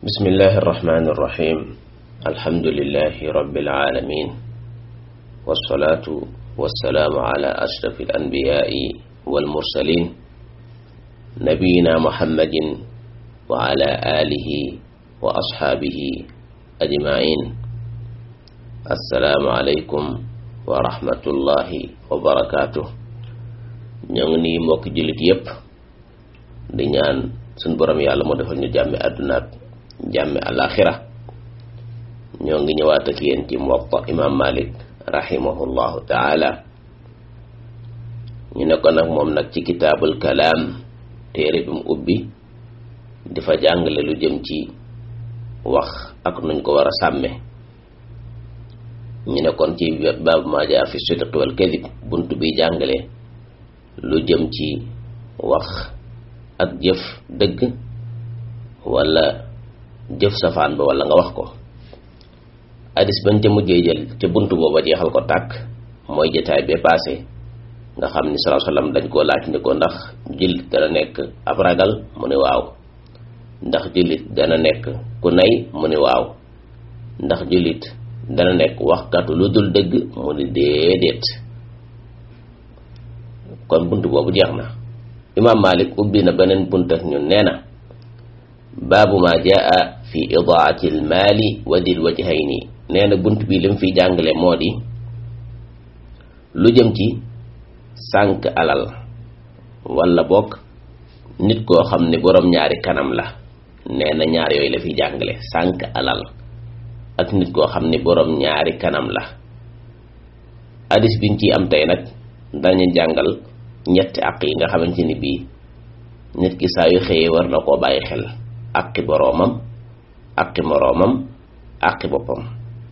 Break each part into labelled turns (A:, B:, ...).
A: بسم الله الرحمن الرحيم الحمد لله رب العالمين والصلاة والسلام على أشرف الأنبياء والمرسلين نبينا محمد وعلى آله وأصحابه أجمعين السلام عليكم ورحمة الله وبركاته ñoo mbokk jullit yépp di ñaan suñ borom yàlla moo defal ñu jàmmi àdduna ak jàmmi alaxira ñoo ngi ñëwaat ak yéen ci Muwatta imam Malik rahimahullahu taala ñu ne ko nag moom nag ci kitaabul kalaam téere bi mu ubbi dafa jàngale lu jëm ci wax ak nuñ ko war a sàmme ñu ne kon ci baabu maa jaa fi sidqi wal kadib bunt bi jàngale lu jëm ci wax ak jëf dëgg wala jëf safaan ba wala nga wax ko hadis bañ ca mujjee jël ca bunt booba jeexal ko tàkk mooy jataay bee paase nga xam ni sallallahu alayhi wasallam dañ koo laaj ni ko ndax jullit dana nekk ab ragal mu ne waaw ndax jullit dana nekk ku nay mu ne waaw ndax jullit dana nekk waxkatu lu dul dëgg mu ne déedéet kon bunt boobu jeex na imaam Malik ubbi na beneen bunt ak ñun nee na baabu ma jaa fi idaati al maali wa dil wajhayni nee na bunt bi li mu fiy jàngale moo di lu jëm ci sànq alal wala bokk nit koo xam ne boroom ñaari kanam la nee na ñaar yooyu la fiy jàngale sànq alal ak nit koo xam ne boroom ñaari kanam la hadis biñ ciy am tey nag dañu jàngal ñetti àq yi nga xamante ni bii nit ki saa yu xëyee war na koo bàyyi xel àqi boroomam àqi moroomam àqi boppam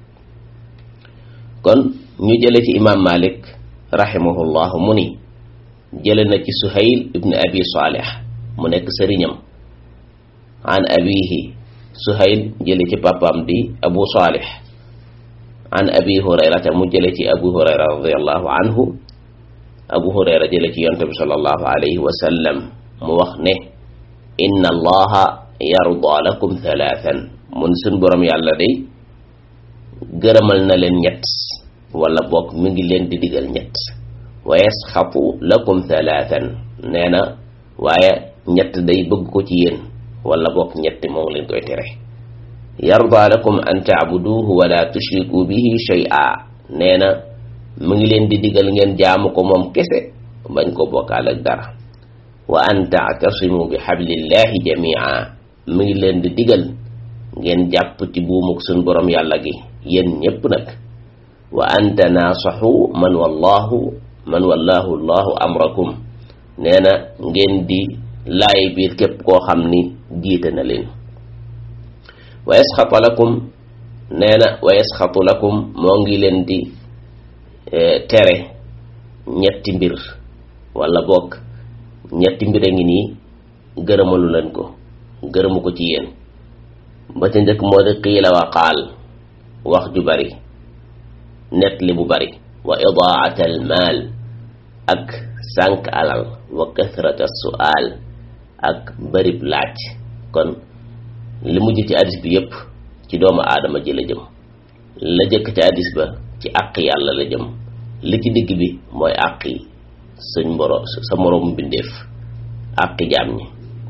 A: kon ñu jële ci imaam Malik rahimahullahu mu ni jële na ci Suhayl ibn abi Salih mu nekk sëriñam an abihi Suhayl jële ci papaam di Abu Salih an abi Hurayrata mu jële ci Abu Hurayra radiyallahu anhu abu hurayra jële ci yonte bi sallallahu alayhi wa sallam mu wax ne inna allaha yarda lakum thalathan mun suñ boroom yàlla day gërëmal na leen ñett wala bokk mi ngi leen di digal ñett wa yasxatu lakum thalathan nee na waaye ñett day bëgg ko ci yéen wala bokk ñetti moo ngi leen koy tere yarda lakum an taabuduhu wala tushriku bihi shay'a nee na mu ngi leen di digal ngeen jaamu ko moom kese bañ ko bokkaal ak dara wa an taatasimu bi xablillahi jamia mu ngi leen di digal ngeen jàpp ci buumuk suñ borom yàlla gi yéen ñépp nag wa an tanaasaxu man wallahu man wallahu allahu amrakum nee na ngeen di laay biir képp koo xam ni jiite na leen wa yasxatu lakum nee na wa yasxatu lakum moo ngi leen di tere ñetti mbir wala bokk ñetti mbir a ngi nii gërëmalu leen ko gërëmu ko ci yéen ba ca njëkk moo di qiila wa qaal wax ju bari net li bu bari wa idaat al maal ak sànq alal wa kathrata su'aal ak barib laaj kon li mujj ci hadis bi yépp ci doomu aadama ji la jëm la jëkk ci hadis ba ci àq yàlla la jëm li ci digg bi mooy àq yi suñ mboro sa moroomu bindeef àqi jaam ñi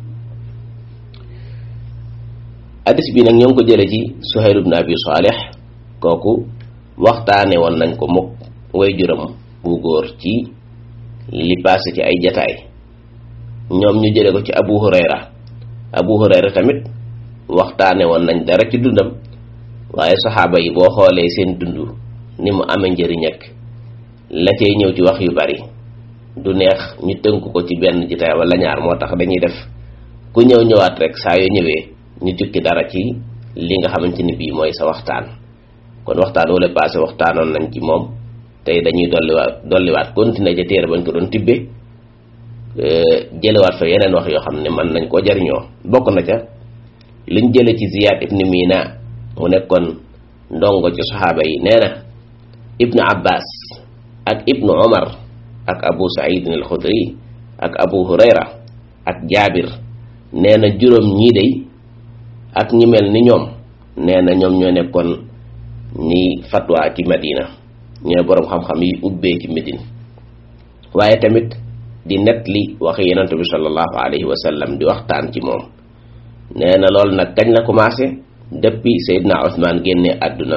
A: hadis bi nag ñoo ngi ko jële ci Suhayl ibn Abi Salih kooku waxtaane woon nañ ko mukk way juram bu góor ci li passé ci ay jataay ñoom ñu jële ko ci Abu Hurayra Abu Hurayra tamit waxtaane woon nañ dara ci dundam waaye saxaaba yi boo xoolee seen dund ni mu amee njëriñ ak la cay ñëw ci wax yu bari du neex ñu tënk ko ci benn jitaay wala ñaar moo tax dañuy def ku ñëw ñëwaat rek saa yoo ñëwee ñu jukki dara ci li nga xamante ni bii mooy sa waxtaan kon waxtaan wala passé waxtaanoon nañ ci moom tey dañuy dolliwaat dolliwaat continuer ca téere bañ ko doon tibbe jëlewaat fa yeneen wax yoo xam ne mën nañ koo jariñoo bokk na ca liñ jële ci Ziyad ibn Mina mu nekkoon ndongo ci saxaaba yi nee na ibnu abbas ak ibnu omar ak abu saidin al xudri ak abu hurayra ak jaabir nee na juróom ñii day ak ñi mel ni ñoom nee na ñoom ñoo nekkoon ni fatwa ci Madina ñooy boroom xam-xam yi ubbee ci Médine waaye tamit di net li waxi yonent bi sallallahu alayhi wa sallam di waxtaan ci moom nee na loolu nag kañ la commencé depuis Seydina Ousmane génne àdduna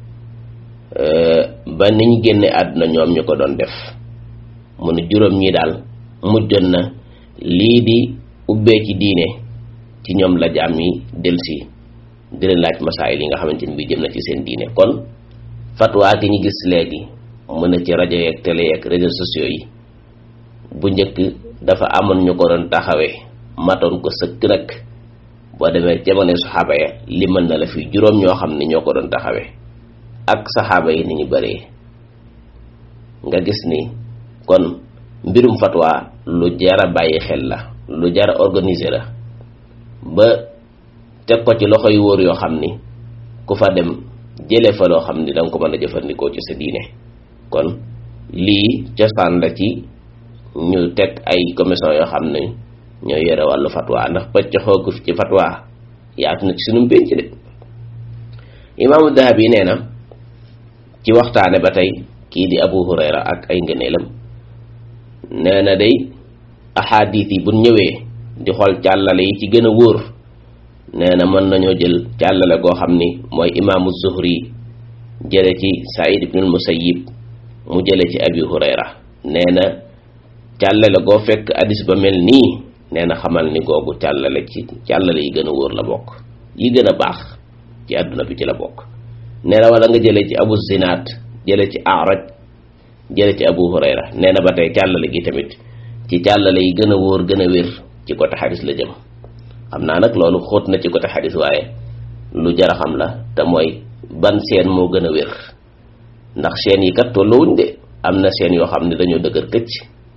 A: ba niñ génne àdduna ñoom ñu ko doon def mu ne juróom ñi daal mujjoon na lii di ubbee ci diine ci ñoom la jaam yi delsi di leen laaj masaayil yi nga xamante ni bi jëm na ci seen diine kon fatwa gi ñu gis léegi mën na ci rajo yeeg télé yeeg réseaux sociaux yi bu njëkk dafa amoon ñu ko doon taxawee matoon ko sëkk nag boo demee jamono saxaaba ya li mën na la fi juróom ñoo xam ne ñoo ko doon taxawee ak saxaaba yi ni ñu bëree nga gis ni kon mbirum fatwa lu jara bàyyi xel la lu jara organiser la ba teg ko ci loxo yu wóor yoo xam ni ku fa dem jële fa loo xam ni danga ko mën a jëfandikoo ci sa diine kon lii cosaan la ci ñu teg ay commission yoo xam ne ñoo yore wàllu fatwa ndax pëcc xoogu ci fatwa yaatu na ci sunu pénc de imaamu Dahabi nee na ci waxtaane ba tey kii di Abu Hurayra ak ay ngëneelam nee na day ahadis yi buñ ñëwee di xool càllale yi ci gën a wóor nee na mën nañoo jël càllale goo xam ni mooy imaamu Zuhri jële ci Saïd ibnul Musayyib mu jële ci Abi Hurayra nee na càllale goo fekk hadis ba mel nii nee na xamal ni googu càllale ci càllale yi gën a wóor la bokk yi gën a baax ci àdduna bi ci la bokk nee na wala nga jële ci Abu Zinaat jële ci Araj jële ci Abu Hurayra nee na ba tey càllale gi tamit ci càllale yi gën a wóor gën a wér ci côté xadis la jëm xam naa nag loolu xóot na ci côté xadis waaye lu jar a xam la te mooy ban seen moo gën a wér ndax seen yi kat tolluwuñ de am na seen yoo xam ne dañoo dëgër këcc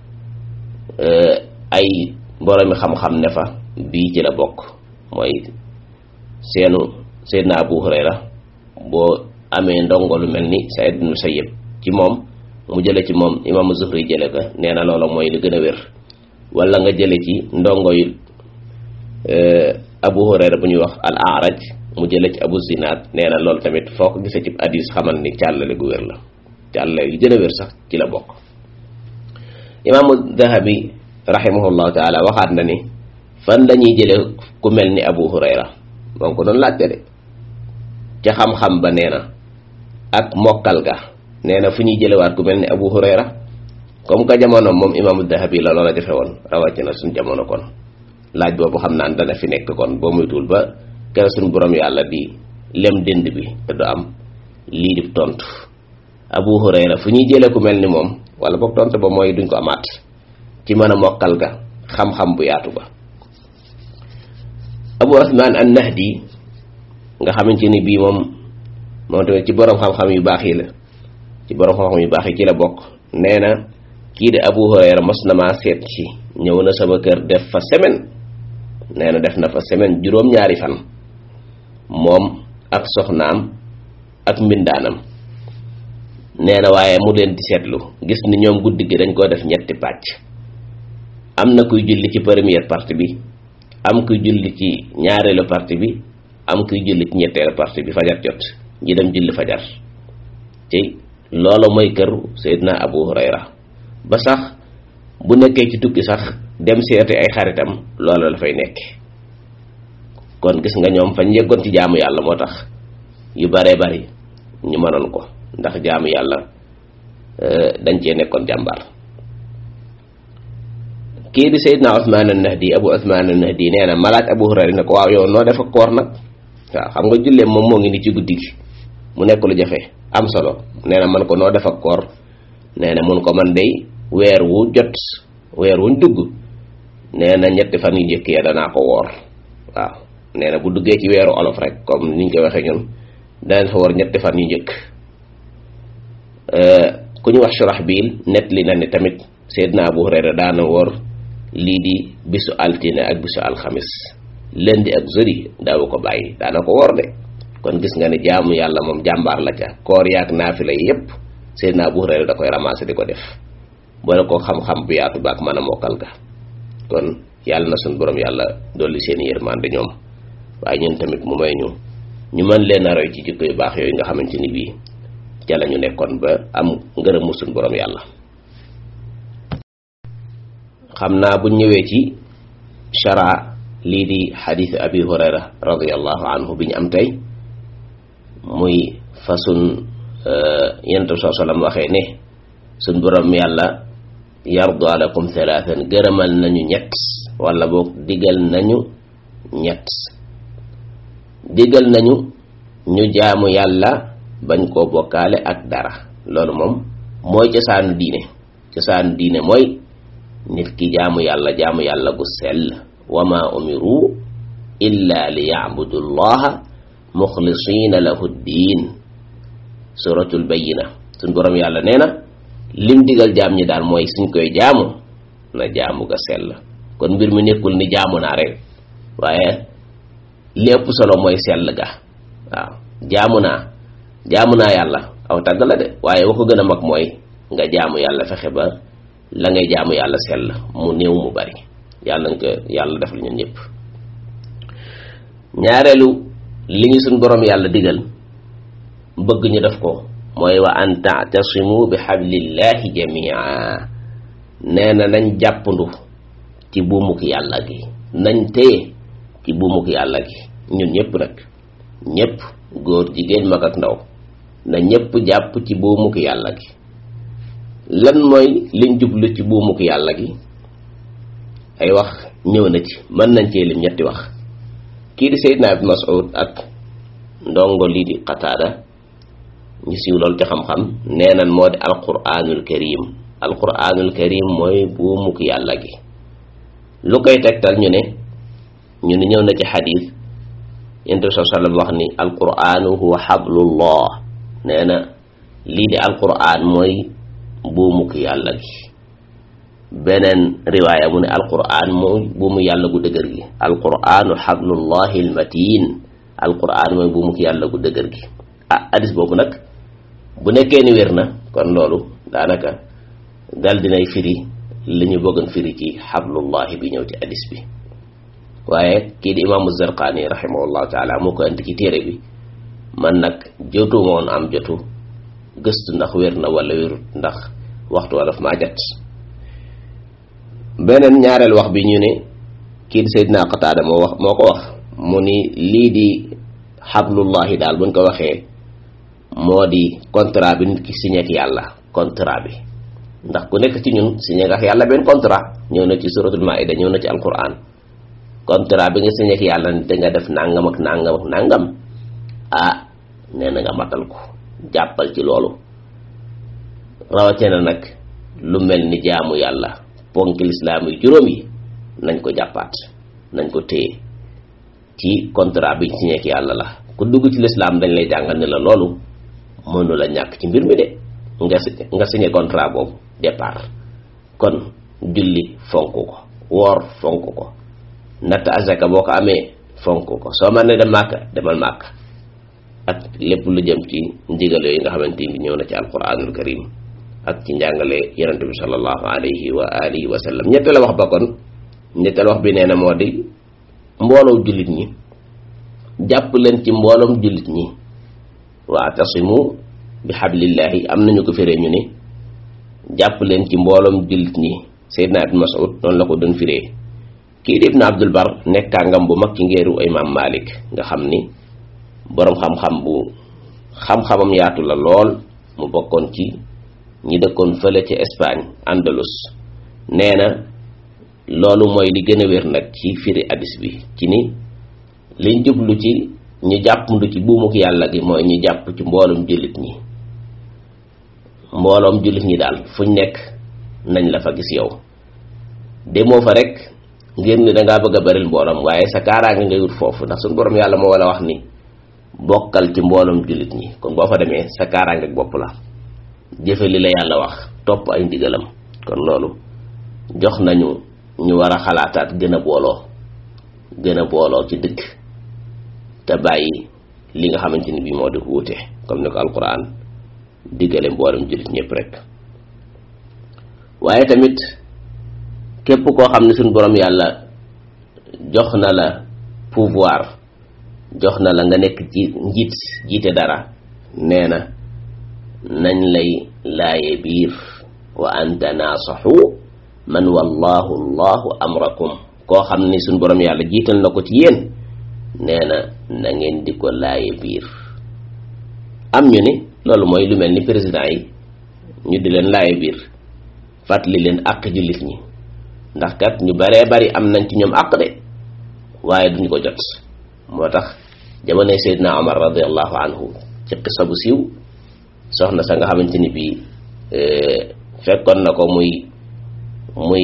A: ay boroomi xam-xam ne fa bii ci la bokk mooy seenu Seydina Abu Hurayra boo amee ndongo lu mel ni Saïd ibn Musayyib ci moom mu jële ci moom imaamu Zuhri jële ko nee na loola mooy li gën a wér wala nga jële ci ndongo yu Abu Hurayra bu ñuy wax al Araj mu jële ci Abu Zinaad nee na loolu tamit foo ko gisee ci hadis xamal ni càllale gu wér la càllale yu gën a wér sax ci la bokk imaamu Dahabi rahimahullahu taala waxaat na ni fan lañuy jële ku mel ni Abu Hurayra moom ko doon laajte de ca xam-xam ba nee na ak mokkal ga nee na fu ñuy jëlewaat ku mel ni Abu Hurayra comme que jamono moom imaamu Dahabi la loola defe woon rawatina suñ jamono kon laaj boobu xam naan dana fi nekk kon boo muytuwul ba kere suñ borom yàlla di lem dënd bi te du am lii di tontu Abu Hurayra fu ñuy jële ku mel ni moom wala boog tontu ba mooy duñ ko amaat ci mën a mokkal ga xam-xam bu yaatu ba Abu Usmaan an-Nahdi nga xamante ni bii moom moom tamit ci borom xam-xam yu baax yi la ci borom xam-xam yu baax yi ci la bokk nee na kii di Abu Hurayra mos na maa seet ci ñëw na sama kër def fa semaine nee na def na fa semaine juróom-ñaari fan moom ak soxnaam ak mbindaanam nee na waaye mu leen di seetlu gis ni ñoom guddi gi dañ koo def ñetti pàcc am na kuy julli ci première partie bi am kuy julli ci ñaareelu partie bi am kuy julli ci ñetteelu partie bi fajar jot ñi dem julli fajar ci loolu mooy kër Seydina Abu Hurayra ba sax bu nekkee ci tukki sax dem seeti ay xaritam loolu la fay nekk kon gis nga ñoom fañ yeggoon ci jaamu yàlla moo tax yu baree bari ñu mënoon ko ndax jaamu yàlla dañ cee nekkoon jàmbaar kii di Seydina Usmaan an-Nahdi Abu Usmaan an-Nahdi nee na malaaj Abu Hurayra ne ko waaw yow noo def ak koor nag waaw xam nga jullee moom moo ngi ni ci guddi gi mu nekk lu jafe am solo nee na man ko noo def ak koor nee na mun ko man day weer wu jot weer wuñ dugg nee na ñetti fan yu njëkk ya danaa ko woor waaw nee na bu duggee ci weeru olof rek comme niñ koy waxee ñun danañ fa woor ñetti fan yu njëkk ku ñu wax Shurahbil net li na ni tamit Seydina Abu Hurayra daana woor lii di bisu altine ak bisu alxamis lundi ak jeudi daawu ko bàyyi daana ko woor de kon gis nga ne jaamu yàlla moom jàmbaar la ca koor yaak naafila yi yépp Seydina Abu Hurayra da koy ramassé di ko def boole ko xam-xam bu yaatu baak mën a mokkal ga kon yàlla na suñ borom yàlla dolli seen yërmande ñoom waaye ñun tamit mu may ñu ñu mën leen a roy ci jikko yu baax yooyu nga xamante ni bii ca la ñu nekkoon ba am ngërëmu suñ borom yàlla xam naa bu ñëwee ci shara lii di xadiis abi hurayra radiallahu anhu bi ñu am tey muy fasun yenent bi saa sallam waxee ne suñ borom yàlla yardu alakum thalathan gërëmal nañu ñett wala boog digal nañu ñett digal nañu ñu jaamu yàlla bañ koo bokkaale ak dara loolu moom mooy cosaanu diine cosaanu diine mooy nit ki jaamu yàlla jaamu yàlla gu sell wa ma umiru illa li yacbudu llaha muxlisina lahu ddiin suratul bayina suñ borom yàlla nee na lim digal jaam ñi daal mooy suñ koy jaamu na jaamu ga sell kon mbir mi nekkul ni jaamu naa rek waaye lépp solo mooy sell ga waaw jaamu naa jaamu naa yàlla aw tàgg la de waaye wa ko gën a mag mooy nga jaamu yàlla fexe ba la ngay jaamu yàlla sell mu néew mu bari yàlla nga ko yàlla def la ñun ñëpp ñaareelu li ñu suñ borom yàlla digal bëgg ñu def ko mooy wa an taatasimu bi xablillahi jamia nee na nañ jàppandu ci buumuk yàlla gi nañ téye ci buumuk yàlla gi ñun ñëpp nag ñëpp góor jigéen mag ak ndaw na ñëpp jàpp ci buumuk yàlla gi lan mooy liñ jublu ci buumuk yàlla gi ay wax ñëw na ci mën nañ cee lim ñetti wax kii di Seydina Ibn Mas'ud ak ndongo lii di Qataada ñu siiw loolu ci xam-xam nee nan moo di alquranul karim alquranul karim mooy buumuk yàlla gi lu koy tegtal ñu ne ñu ne ñëw na ci xadis yonent bi sallallahu alayhi wa sallam wax ni alquranu huwa xablullah nee na lii di alquran mooy buumuk yàlla gi beneen riwaaya mu ne alquran mooy buumu yàlla gu dëgër gi alquranu xablullahi almatin alquran mooy buumuk yàlla gu dëgër gi ah hadis boobu nag bu nekkee ni wér na kon loolu daanaka dal dinay firi li ñu bëggoon firi ci xablullahi bi ñëw ci hadis bi waaye kii di imaamu Zarqaani rahimahullahu taala moo ko indi ci téere bi man nag jotu moon am jotu gëstu ndax wér na wala wérut ndax waxtu wala daf maa jot beneen ñaareel wax bi ñu ne kii di Seydina Qataada moo wax moo ko wax mu ni lii di xablullahi daal buñ ko waxee moo di contrat bi nit ki signé ak yàlla contrat bi ndax ku nekk ci ñun signé ak yàlla benn contrat ñëw na ci suratul maida ñëw na ci alquran contrat bi nga signé ak yàlla ni danga def nangam ak nangam ak nangam ah nee na nga matal ko jàppal ci loolu rawatina nag lu mel ni jaamu yàlla ponki lislaam yi juróom yi nañ ko jàppaat nañ ko téye ci contrat biñ signé ak yàlla la ku dugg ci lislaam dañ lay jàngal ne la loolu mënu la ñàkk ci mbir mi de nga nga signé contrat boobu départ kon julli fonk ko woor fonk ko natt azaka boo ko amee fonk ko soo mën ne dem màkk demal màkk ak lépp lu jëm ci ndigal yooyu nga xamante ni ñëw na ci alquranul karim ak ci njàngale yonente bi sallallahu alayhi wa alihi wa sallam ñetteel wax ba kon ñetteel wax bi nee na moo di mbooloo jullit ñi jàpp leen ci mbooloom jullit ñi waatasimu bi xablillahi am nañu ko firee ñu ne jàpp leen ci mbooloom jullit ñi Seydina Ibn Mas'ud noonu la ko doon firee kii di Ibn Abdul Bar nekk kàngam bu mag ci ngeeru Imam Malik nga xam ni boroom xam-xam bu xam-xamam yaatu la lool mu bokkoon ci ñi dëkkoon fële ci Espagne Andalus nee na loolu mooy li gën a wér nag ci firi hadis bi ci ni liñ jublu ci ñu jàppandu ci buumuk yàlla gi mooy ñu jàpp ci mbooloom jullit ñi mbooloom jullit ñi daal fuñ nekk nañ la fa gis yow demoo fa rek ngir ni dangaa bëgg a baril mbooloom waaye sa kaaraange ngay wut foofu ndax suñu borom yàlla moo wala wax ni bokkal ci mbooloom jullit ñi kon boo fa demee sa kaaraange ak bopp la jëfe li la yàlla wax topp ay ndigalam kon loolu jox nañu ñu war a xalaataat gën a booloo gën a booloo ci dëkk te bàyyi li nga xamante ni bii moo di wuute comme ni ko alquran diggale mboolem jullit ñëpp rek waaye tamit képp koo xam ne suñ borom yàlla jox na la pouvoir jox na la nga nekk ci njiit jiite dara nee na nañ lay laaye biir wa an tanaasaxu man wallahu allahu amrakum koo xam ni suñ borom yàlla jiital na ko ci yéen nee na na ngeen di ko laaye biir am ñu ni loolu mooy lu mel ni président yi ñu di leen laaye biir fàttali leen àq jullit ñi ndax kat ñu baree bari am nañ ci ñoom àq de waaye duñu ko jot moo tax jamonoy Seydina Omar radiallahu anhu ci qissa bu siiw soxna sa nga xamante ni bii fekkoon na ko muy muy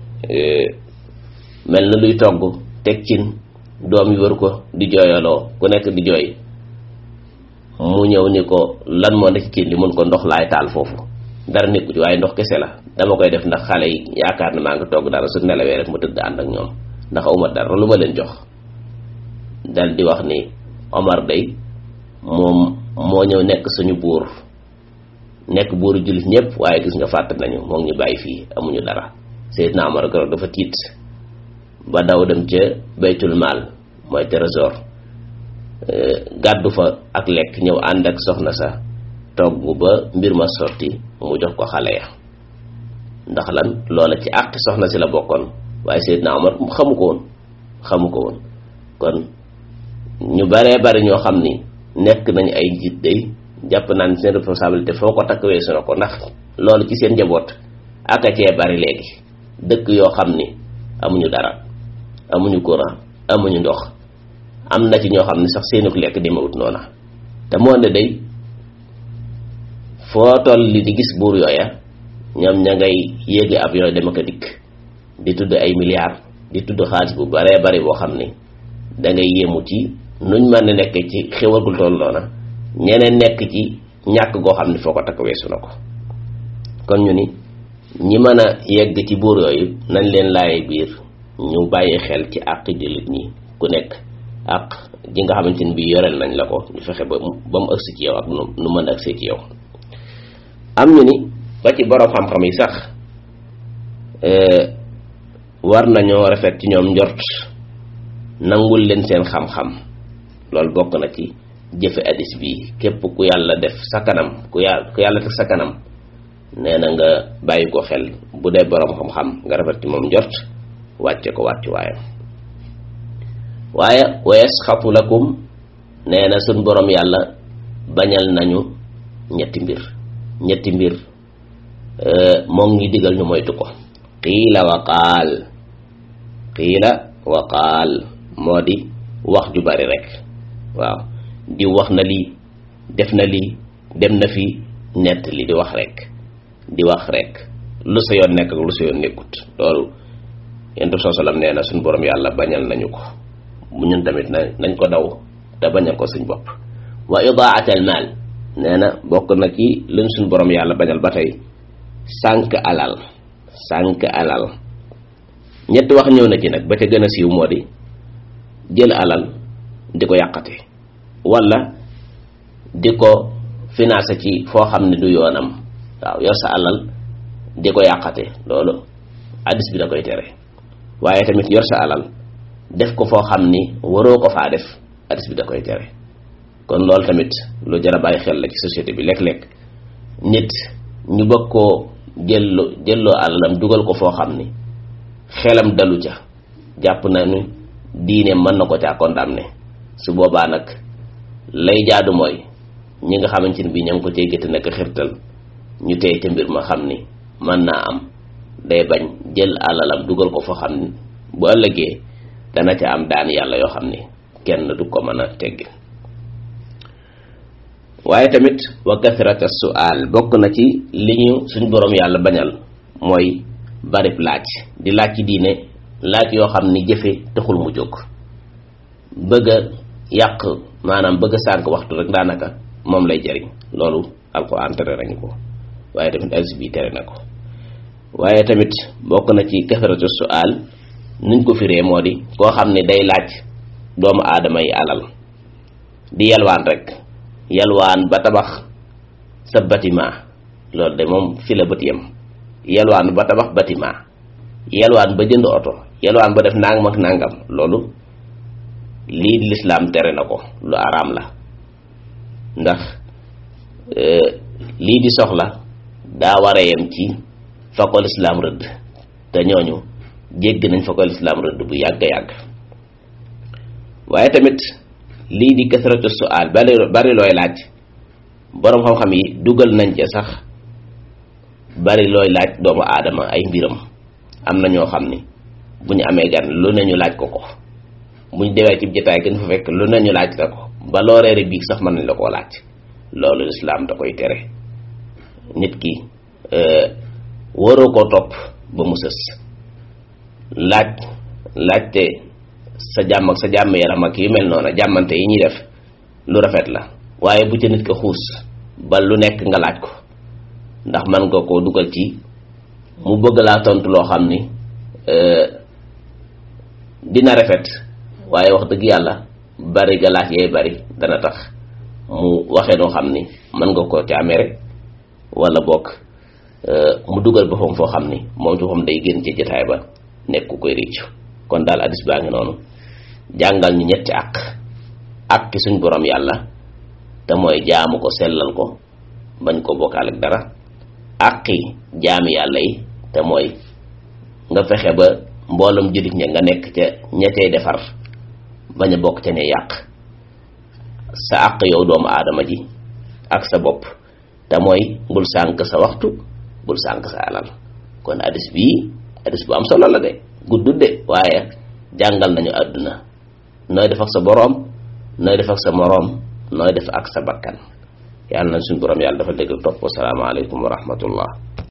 A: mel na luy togg teg cin doom yi wër ko di jooyaloo ku nekk di jooy mu ñëw ni ko lan moo nekk cin li mun ko ndox laay taal foofu dara nekku ci waaye ndox kese la dama koy def ndax xale yi yaakaar ne maa ngi togg dara su nelawee rek mu tëdd ànd ak ñoom ndax awma dara lu ma leen jox dal di wax ni Omar day moom moo ñëw nekk suñu buur nekk buuru jullit ñëpp waaye gis nga fàtt nañu moom ñu bàyyi fii amuñu dara Seydina Omar keroog dafa tiit ba daw dem ca baytul maal mooy trésor gàddu fa ak lekk ñëw ànd ak soxna sa togg ba mbir ma sotti mu jox ko xale ya ndax lan loola ci àq soxna si la bokkoon waaye Seydina Omar xamu ko woon xamu ko woon kon ñu baree bari ñoo xam ni nekk nañ ay njiit day jàpp naan seen responsabilité foo ko takk weesu na ko ndax loolu ci seen njaboot aka cee bari léegi dëkk yoo xam ni amuñu dara amuñu courant amuñu ndox am na ci ñoo xam ne sax seenuk lekk demewut noona te moo ne day foo toll li di gis buur yooya ñoom ña ngay yéegi ab yooyu dem ak a dikk di tudd ay milliards di tudd xaalis bu baree bari boo xam ni da ngay yéemu ci nuñ mën a nekk ci xéwagul toll noona ñeneen nekk ci ñàkk goo xam ne foo ko takk weesu na ko kon ñu ni ñi mën a yegg ci buur yooyu nañ leen laaye biir ñu bàyyi xel ci àq jullit ñi ku nekk àq ji nga xamante ni bii yoreel nañ la ko ñu fexe ba ba mu ëgsi ci yow ak nu nu mën a ëgsee ci yow am ñu ni ba ci borom xam-xam yi sax war nañoo rafet ci ñoom njort nangul leen seen xam-xam loolu bokk na ci jëfe hadis bi képp ku yàlla def sa kanam ku yàlla ku yàlla def sa kanam nee na nga bàyyi ko xel bu dee borom xam-xam nga rafet ci moom njort wàcce ko wàcc waayam waaye wa yasxatu lakum nee na suñ borom yàlla bañal nañu ñetti mbir ñetti mbir moom ngi digal ñu moytu ko qiila wa qaal qiila wa qaal moo di wax ju bari rek waaw di wax na lii def na lii dem na fi nett li di wax rek di wax rek lu sa yoon nekk ak lu sa yoon nekkut loolu yentu soo salam nee na suñ borom yàlla bañal nañu ko mu ñun tamit na nañ ko daw te bañal ko suñ bopp wa idaat al maal nee na bokk na ci luñ suñ borom yàlla bañal ba tey sànk alal sànk alal ñetti wax ñëw na ci nag ba ca gën a siiw moo di jël alal di ko yàqate wala di ko financé ci foo xam ne du yoonam waaw yor sa alal di ko yàqate loolu hadis bi da koy tere waaye tamit yor sa alal def ko foo xam ni waroo ko faa def hadis bi da koy tere kon loolu tamit lu jar a bàyyi xel la ci société bi léeg-léeg nit ñu bëgg koo jëlloo jëlloo alalam dugal ko foo xam ni xelam dalu ca jàpp na ni diine mën na ko caa condamné su boobaa nag lay jaadu mooy ñi nga xamante ni bii ña ngi ko cay gëtt nekk xirtal ñu tey ca mbir ma xam ni mën naa am day bañ jël alalam dugal ko foo xam ni bu ëllëgee dana ca am daan yàlla yoo xam ni kenn du ko mën a teggi waaye tamit wa kathrata su'al bokk na ci li ñu suñ boroom yàlla bañal mooy barib laaj di laaj ci diine laaj yoo xam ni jëfe taxul mu jóg bëgg a yàq maanaam bëgg a sànk waxtu rek daanaka moom lay jariñ loolu alquran tere nañu ko waaye tamit hadis bi tere na ko waaye tamit bokk na ci kathratu su'al nuñ ko firee moo di koo xam ne day laaj doomu aadama yi alal di yalwaan rek yalwaan ba tabax sa bâtiment loolu de moom fi la bët yem yalwaan ba tabax bâtiment yalwaan ba jënd oto yalwaan ba def nangam ak nangam loolu lii di lislaam tere na ko lu araam la ndax lii di soxla daa war a yem ci fa ko lislaam rëdd te ñooñu jégg nañ fa ko lislaam rëdd bu yàgg yàgg waaye tamit lii di kasratu su'aal bari bari looy laaj boroom xam-xam yi dugal nañ ca sax bari looy laaj doomu aadama ay mbiram am na ñoo xam ni bu ñu amee gan lu ne ñu laaj ko ko bu ñu demee ci jotaay gën fa fekk lu ne ñu laaj la ko ba loo reere biig sax mën nañ la koo laaj loolu lislaam da koy tere nit ki waroo koo topp ba mu sës laaj laajte sa jàmm ak sa jàmm yaram ak yu mel noonu jàmmante yi ñuy def lu rafet la waaye bu ca nit ko xuus ba lu nekk nga laaj ko ndax man nga koo dugal ci mu bëgg laa tontu loo xam ni dina rafet waaye wax dëgg yàlla bari ga laaj yay bari dana tax mu waxee noo xam ni mën nga ko ca amee rek wala bokk mu dugal boppam foo xam ni moom ci boppam day génn ci jotaay ba nekk ku koy réccu kon daal addis baa ngi noonu jàngal ñu ñetti àq àq ki suñ borom yàlla te mooy jaamu ko sellal ko bañ ko bokkaal ak dara àqi jaami yàlla yi te mooy nga fexe ba mboolem jullit ña nga nekk ca ña cay defar bañ a bokk ca ne yàq sa àq yow doomu aadama ji ak sa bopp te mooy bul sànk sa waxtu bul sànk sa alal kon addis bii addis bu am solo la de guddut de waaye jàngal nañu àdduna nooy def ak sa boroom nooy def ak sa moroom nooy def ak sa bakkan yàlla na suñu boroom yàlla dafa dégg topp wasalaamaaleykum wa rahmatullah